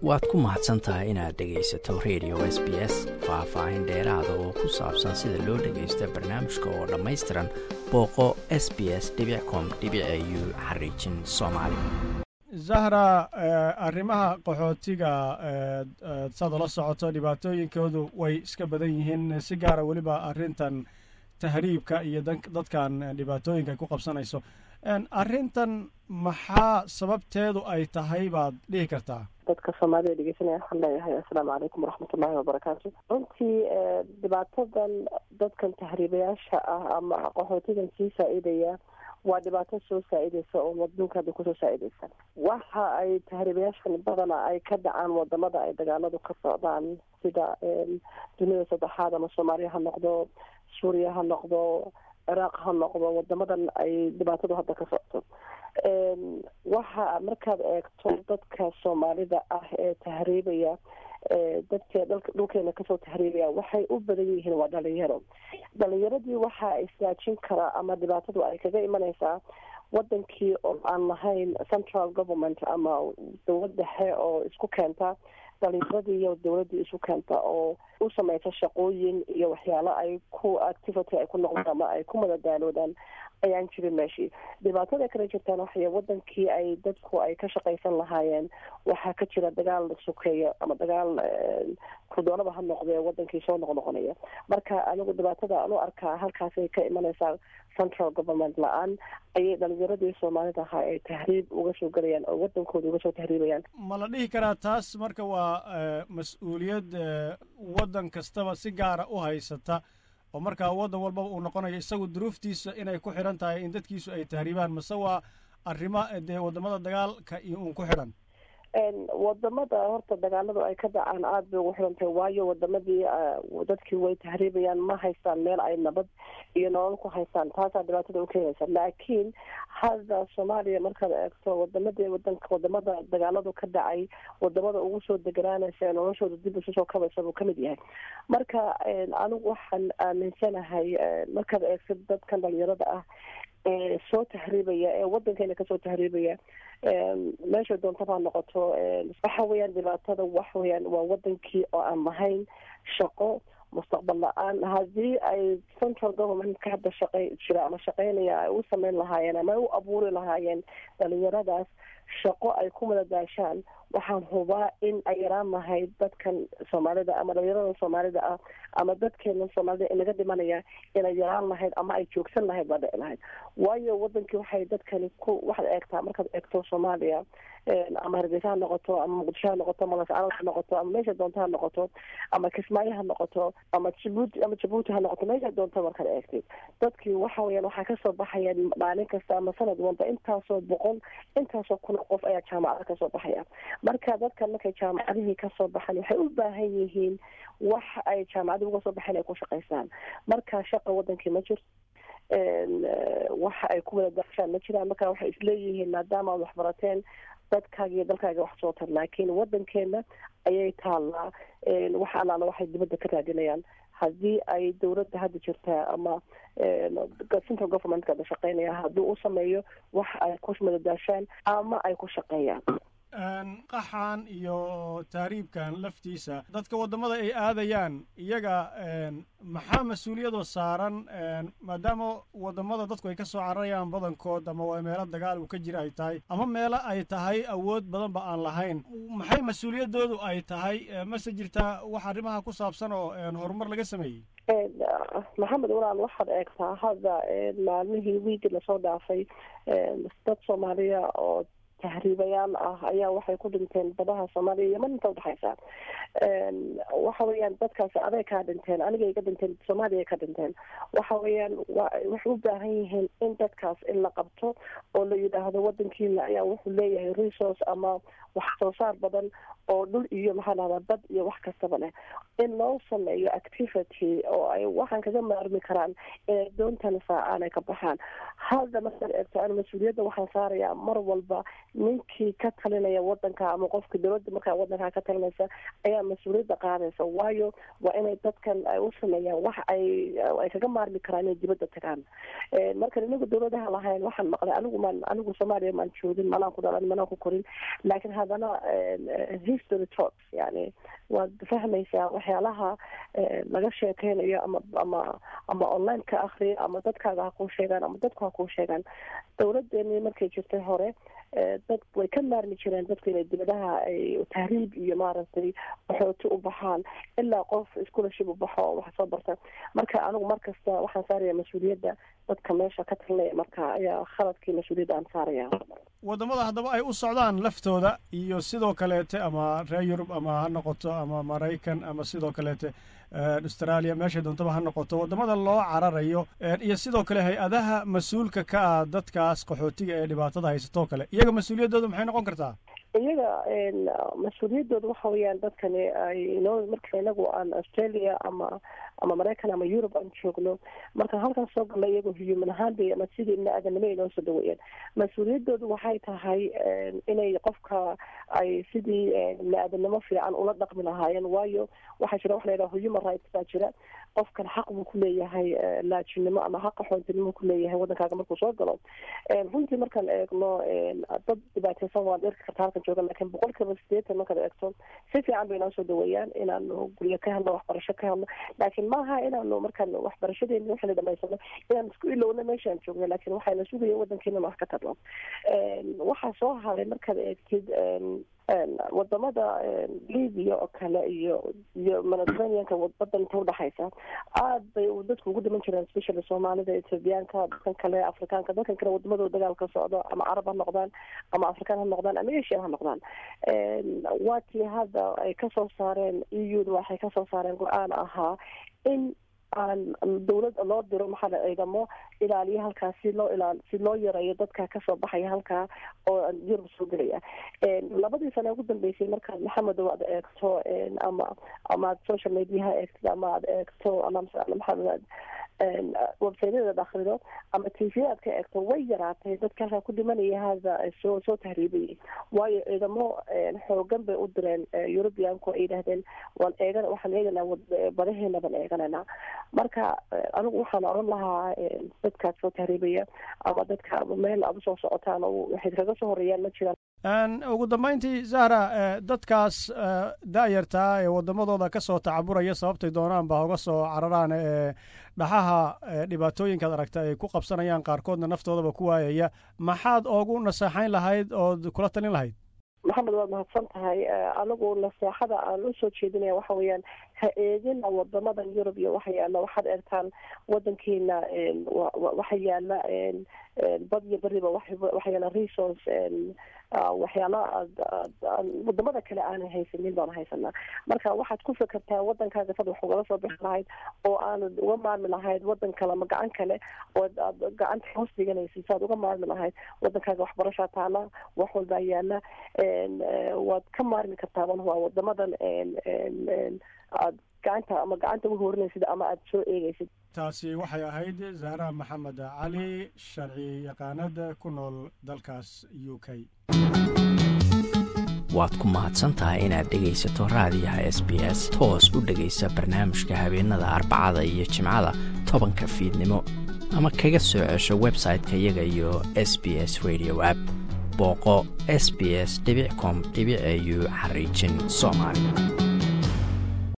waad ku mahadsan tahay inaad dhegaysato radio s b s faah-faahin dheeraada oo ku saabsan sida loo dhagaysta barnaamijka oo dhammaystiran booqo s b s com u xariijin soomaali zahra arrimaha qaxootiga saad ula socoto dhibaatooyinkoodu way iska badan yihiin si gaara weliba arrintan tahriibka iyo dadkan dhibaatooyinka ku qabsanayso arrintan maxaa sababteedu ay tahay baad dhihi kartaa dadka soomaalida dhegeysanaya waxaan leeyahay assalaamu calaykum waraxmatullaahi wabarakaatu runtii dhibaatadan dadkan tahriibayaasha ah ama qaxootigan sii saa-idaya waa dhibaato soo saa-ideysa oo adduunka hadda kusoo saa-ideysa waxa ay tahriibayaashan badana ay ka dhacaan wadamada ay dagaaladu ka socdaan sida dunida saddexaad ama soomaaliya ha noqdo suuriya ha noqdo ciraaq ha noqdo wadamadan ay dhibaatadu hadda ka socto waxa markaad eegto dadka soomaalida ah ee tahriibaya dadka dhulkeena kasoo tahriibaya waxay u badan yihiin waa dhalinyaro dhalinyaradii waxa istaajin karaa ama dhibaatadu ay kaga imaneysaa wadankii oo aan lahayn central government ama dowlad dhexe oo isku keenta dhalinyaradii iyo dowladii isu keenta oo u sameysa shaqooyin iyo waxyaalo ay ku activity ay ku noqdaan ama ay ku madadaaloodaan ayaan jirin meeshii dhibaatada kala jirtaan waxay wadankii ay dadku ay ka shaqaysan lahaayeen waxaa ka jira dagaal sukeeya ama dagaal kurdoonaba ha noqdee wadankii soo noqnoqonaya marka anigu dhibaatada aan u arkaa halkaasay ka imaneysaa central government la-aan ayay dhalinyaradii soomaalida ahaa ay tahriib uga soo gelayaan oo wadankooda uga soo tahriibayaan ma la dhihi karaa taas marka waa mas-uuliyad waddan kastaba si gaara u haysata oo markaa waddan walbaba uu noqonayo isagu duruuftiisa inay ku xidhan tahay in dadkiisu ay tahriibaan mase waa arrimo dee wadamada dagaalka iyo uun ku xidhan wadamada horta dagaaladu ay ka dhacaan aada bay ugu xirantahay waayo wadamadii dadkii way tahriibayaan ma haystaan meel ay nabad iyo nolol ku haystaan taasaa dhibaatada u keenaysa laakiin hadda soomaaliya markaad eegto wadamadii wadanka wadamada dagaaladu ka dhacay wadamada ugu soo deganaanaysa ee noloshooda dib isu soo kabaysa buu kamid yahay marka anigu waxaan aaminsanahay markaad eegto dadkan dhalinyarada ah ee soo tahriibaya ee wadankeena kasoo tahriibaya meesha doontaba ha noqoto waxa weeyaan dhibaatada waxa weyaan waa wadankii oo aan lahayn shaqo mustaqbal la-aan haddii ay central governmentka hadda shaqey jira ama shaqeynaya ay u sameyn lahaayeen ama ay u abuuri lahaayeen dhalinyaradaas shaqo ay ku madadaashaan waxaan hubaa in ay yaraan lahayd dadkan soomaalida ama dhalinyarada soomaalida ah ama dadkeena soomaalida inaga dhimanaya inay yaraan lahayd ama ay joogsan lahayd baa dhici lahayd waayo wadankii waxay dadkani ku waxaad eegtaa markaad eegto soomaaliya ama hargeysa ha noqoto ama muqdisho ha noqoto ama lascaanood ha noqoto ama meesha doonto ha noqoto ama kismaayo ha noqoto ama jabuuti ama jabuuti ha noqoto meesha doonto markaad eegtid dadkii waxa weyaan waxaa kasoo baxayaan maalin kasta ama sanad walba intaasoo boqol intaasoo kun qof ayaa jaamacada kasoo baxaya marka dadkan markay jaamacadihii kasoo baxaan waxay u baahan yihiin wax ay jaamacadii uga soo baxeen ay ku shaqaystaan marka shaqa wadankii ma jirto waxa ay ku wada daashaan ma jiraan marka waxay isleeyihiin maadaama ad waxbarateen dadkaaga iyo dalkaaga wax soo tar laakiin wadankeena ayay taallaa wax allaala waxay dibadda ka raadinayaan haddii ay dowladda hadda jirtaa ama central governmentka ada shaqeynaya haddii u sameeyo wax ay ku madadaashaan ama ay ku shaqeeyaan qaxan iyo tahriibkan laftiisa dadka waddamada ay aadayaan iyaga maxaa mas-uuliyadoo saaran maadaama waddamada dadku ay ka soo cararayaan badankood ama waa meelo dagaal uu ka jira ay tahay ama meelo ay tahay awood badanba aan lahayn maxay mas-uuliyadoodu ay tahay mase jirtaa wax arrimaha ku saabsan oo horumar laga sameeyey maxamed walaal waxaad eegtaa hadda maalmihii wiigi lasoo dhaafay dad soomaaliya oo tahriibayaal ah ayaa waxay ku dhinteen badaha soomaaliya iyo yeman inta udhexaysa waxa weeyaan dadkaasi aday kaa dhinteen anigay ka dhinteen soomaaliya ka dhinteen waxa weeyaan waxay u baahan yihiin in dadkaas in la qabto oo la yidhaahdo wadankiina ayaa wuxuu leeyahay resource ama wax soo saar badan oo dhul iyo maxaa dhahdaa bad iyo wax kastaba leh in loo sameeyo activity oo ay waxaan kaga maarmi karaan inay doontan saacaan ay ka baxaan hadda markaad eegto an mas-uuliyadda waxaan saarayaa mar walba ninkii ka talinaya wadanka ama qofka dowladda markaa wadankaa ka talinaysa ayaa mas-uuliyadda qaadaysa waayo waa inay dadkan ay u sameeyaan wax ay ay kaga maarmi karaan inay dibadda tagaan marka inagu dowladaha lahayn waxaan maqlay anigu maan anigu soomaaliya maan joogin manaan ku dhalan manaan ku korin laakiin haddana history talks yani waad fahmaysaa waxyaalaha laga sheekeynayo ama ama ama online ka akriyo ama dadkaaga ha kuu sheegaan ama dadku ha kuu sheegaan dowladdeeni markay jirtay hore dad way ka maarmi jireen dadku inay dibadaha ay tahriib iyo maaragtay waxooti u baxaan ilaa qof scholarship u baxo oo wax soo barta marka anigu markasta waxaan saaraya mas-uuliyadda dadka meesha ka talinaya marka ayaa khaladkii mas-uuliyadda aan saaraya waddamada haddaba ay u socdaan laftooda iyo sidoo kaleete ama reer yurub ama ha noqoto ama maraykan ama sidoo kaleete australia meeshay doontaba ha noqoto waddamada loo cararayo iyo sidoo kale hay-adaha mas-uulka ka ah dadkaas qaxootiga ee dhibaatada haysatoo kale iyaga mas-uuliyaddooda maxay noqon kartaa iyaga mas-uuliyaddooda waxa weeyaan dadkani ay inoo marka inagu aan australia ama ama maraykan ama europe aan joogno markaan halkan soo galna iyagoo human ahaan bay ama sidii ibni aadanimo inoo soo dhaweeyeen mas-uuliyaddoodu waxay tahay inay qofka ay sidii ibni aadanimo fiican ula dhaqmi lahaayeen waayo waxaa jira waxa la yidhaha human rights baa jira qofkan xaq buu ku leeyahay laajinimo ama xaqa xoontinimo ku leeyahay waddankaaga markuu soo galo runtii markaan eegno dad dhibaateysan waan dherki karta halkan jooga lakin boqol kiiba sideetan markaad eegto si fiican bay inoo soo dhaweeyaan inaanu guryo ka helno waxbarasho ka helno laakiin maaha inaanu markaan waxbarashadeeni waxayna dhamaysano inaan isku ilowno meeshaan joogno lakin waxayna sugaya wadankeena wax ka tarno waxaa soo haray markaad eegtid wadamada libia oo kale iyo iyo mediterraneanka badan inta udhexaysa aad bay dadku ugu dhiman jireen especially soomaalida ethoobiyaanka dadkan kale afrikaanka dadkan kale wadamadooda dagaal ka socdo ama carab ha noqdaan ama afrikaan ha noqdaan ama asian ha noqdaan waatii hadda ay kasoo saareen e u da waxay kasoo saareen go-aan ahaa in aan dawlad loo diro maxaa la ciidamo ilaaliya halkaa si loo ilaal si loo yareeyo dadka kasoo baxaya halkaa oo yurub soo gelaya labadii sane ugu dambeysay markaad maxamedow aad eegto ama ama aad social mediaha eegtid ama aad eegto maxamed websaytyada akrido ama t v aad ka eegto way yaraatay dadka halkaa ku dhimanaya hada soo soo tahriibayay waayo ciidamo xoogan bay u direen eurubianku ay yidhahdeen waan eegan waxaan eeganaa badaheena baan eegananaa marka anigu waxaan oran lahaa dadkaas soo tahriibaya ama dadka meel aad usoo socotaan waxay kaga soo horeeyaan ma jiraan ugu dambeyntii zahra dadkaas da-yartaa ee waddamadooda ka soo tacaburaya sababtay doonaan ba hoga soo cararaan ee dhaxaha dhibaatooyinkaad aragta ay ku qabsanayaan qaarkoodna naftoodaba ku waayaya maxaad oogu naseexayn lahayd ood kula talin lahayd maxamed waad mahadsan tahay anigu naseexada aan usoo jeedinaya waxa weeyaan ha eegina wadamadan yurub iyo waxa yaala waxaad eegtaan wadankeena waxa yaala bad iyo beriba waxa yaala resource waxyaala wadamada kale aanan haysanin baan haysanaa marka waxaad ku fekertaa wadankaaga sad wax ugala soo bixi lahayd oo aanad uga maarmi lahayd wadan kale ama gacan kale oo aad gacanta hoos dhiganaysid saad uga maarmi lahayd wadankaaga waxbarashaa taala wax walbaa yaala waad ka maarmi kartaa waa wadamadan aad gacanta ama gacanta u horinaysid ama aada soo eegaysid taasi waxay ahayd zahra maxamed cali sharci yaqaanada ku nool dalkaas u k waad ku mahadsantahay inaad dhegaysato raadiyaha s b s toos u dhegaysa barnaamijka habeenada arbacada iyo jimcada tobanka fiidnimo ama kaga soo cesho website-ka iyaga iyo s b s radio app booqo s b s com au xariijin soomaali